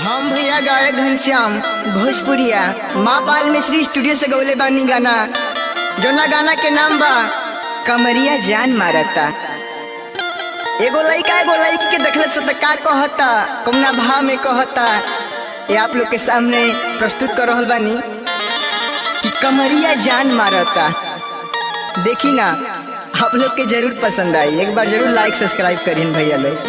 हम भैया गायक घनश्याम भोजपुरिया माँ पाल मिश्री स्टूडियो से गौले बानी गाना जोना गाना के नाम बा कमरिया जान मारता एगो लड़का एगो लड़की के देखले से त का कहता कौना भाव में कहता ये आप लोग के सामने प्रस्तुत कर रहल बानी कि कमरिया जान मारता देखी ना आप लोग के जरूर पसंद आई एक बार जरूर लाइक सब्सक्राइब करीन भैया लोग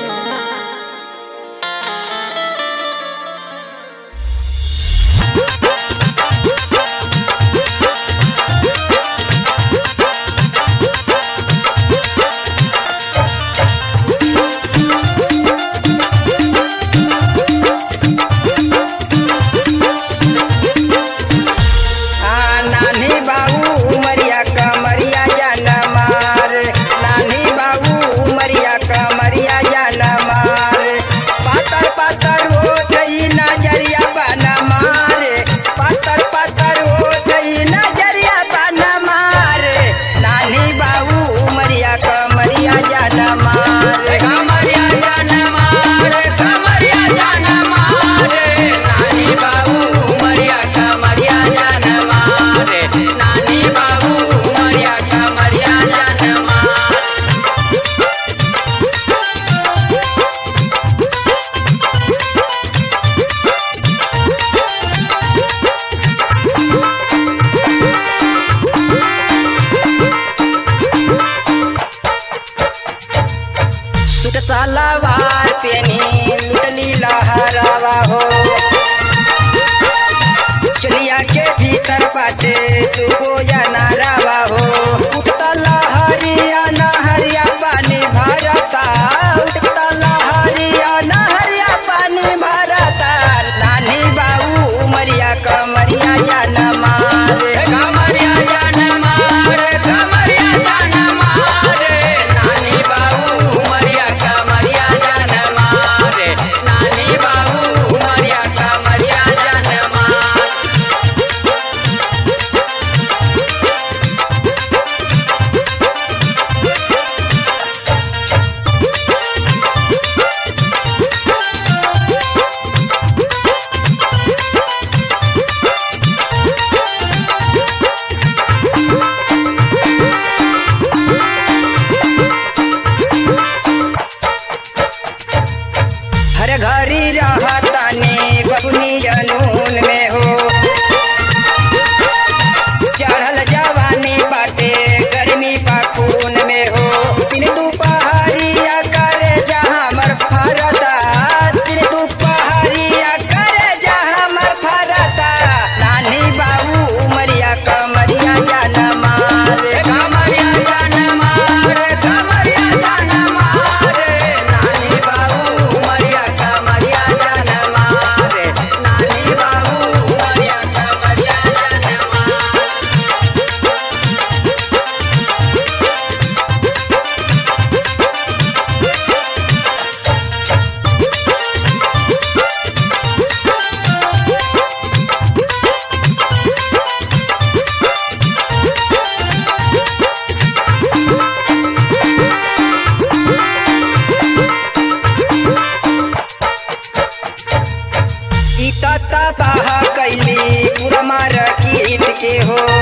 आ, नानी बाबू उमरिया कमरिया जान मार नानी बाबू उमरिया कमरिया जान मार पातर पातर हो गई नजरिया बन मार पातर पातर हो गई नजरिया बन मार नानी बाबू उमरिया कमरिया जान मार कमरिया जान मारे कमरिया जान मारे नानी बाबू उमरिया कमरिया जान मारे नानी बाबू उमरिया कमरिया जान मारे सुट सलवार पेनी लुटली लहरावा हो चलिया के भीतर पाटे तुगो या नारावा हो उठता लहरिया नहरिया पानी भरता उठता लहरिया नहरिया पानी भरता नानी बाबू उमरिया कमरिया या न मारे कमरिया जान मारे कमरिया जान मारे नानी बाबू उमरिया कमरिया जान मारे नानी बाबू उमरिया कमरिया जान मारे हर घरी रहतानी बबुनी जनून में हो चढ़ल जवानी बाटे गर्मी पाखून में हो दिन दुपहरिया करे जहाँ मर फरता दिन दुपहरिया करे जहाँ मर फरता नानी बाबू उमरिया कमरिया जान मारे कमरिया जान मारे कमरिया जान मारे नानी बाबू उमरिया कमरिया जान मारे नानी बाबू उमरिया कमरिया जान मारे ई तता बाह कैली पूरा मार कीट के हो